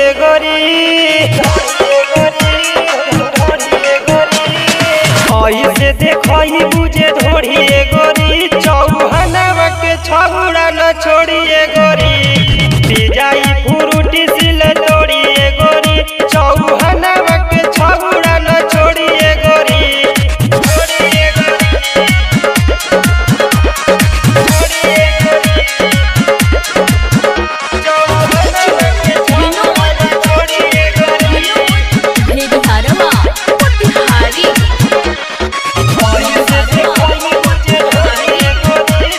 गोरी ऐसे देखई बुझे धोड़िए गोरी चौहनवा के छौड़ा न छोड़िए गोरी पिजाई फुरुटी सिल तोड़िए गोरी चौहनवा के छौड़ा न छोड़िए गोरी छोड़िए गोरी छोड़िए गोरी चौहनवा के छौड़ा न छोड़िए गोरी भेड़िहारवा मोतिहारी ऐसे देखई बुझे धोड़िए गोरी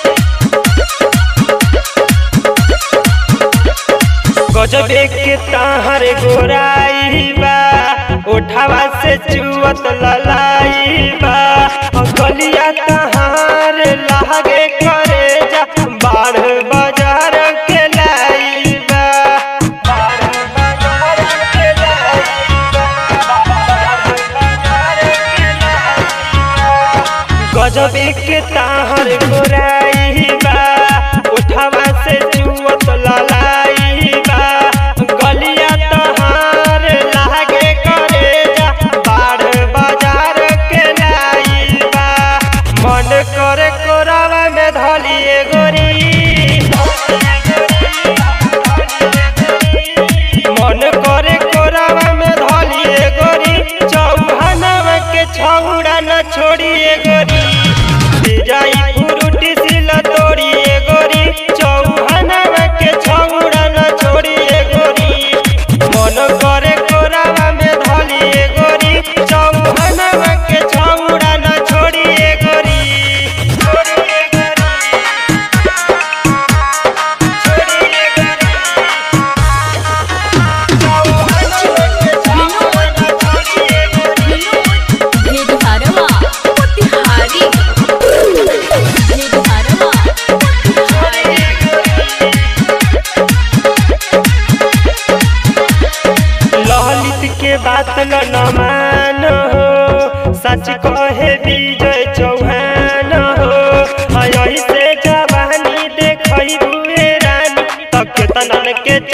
गजबे के ताहर गोराई बा उठावा से चुवत ललाई बा गलिया तहार लागे करे जा बाढ़ बाजार के लाई बा बाढ़ बाजार के लाई बा बाढ़ बाजार के लाई बा गजबे के ताहर गोराई बा उठावा से चुवत ललाई बा गलिया तहार लागे करे जा बाढ़ बाजार के लाई बा मन करे कोरावा में धलिए गोरी मन करे कोरावा में धलिए गोरी चौहनवा के छौड़ा न छोड़िए गोरी जाई फुरुटी सिल तोड़िए गोरी चौहनवा के छौड़ा न छोड़िए गोरी मन करे कोरावा में धलिए गोरी चौहनवा के छौड़ा न छोड़िए गोरी छोड़िए गोरी छोड़िए गोरी भेड़िहारवा मोतिहारी भेड़िहारवा मोतिहारी ललित के बात न न मान हो सच कहे विजय चौहान हो यही से जवानी देखई बुए रानी तक तनन के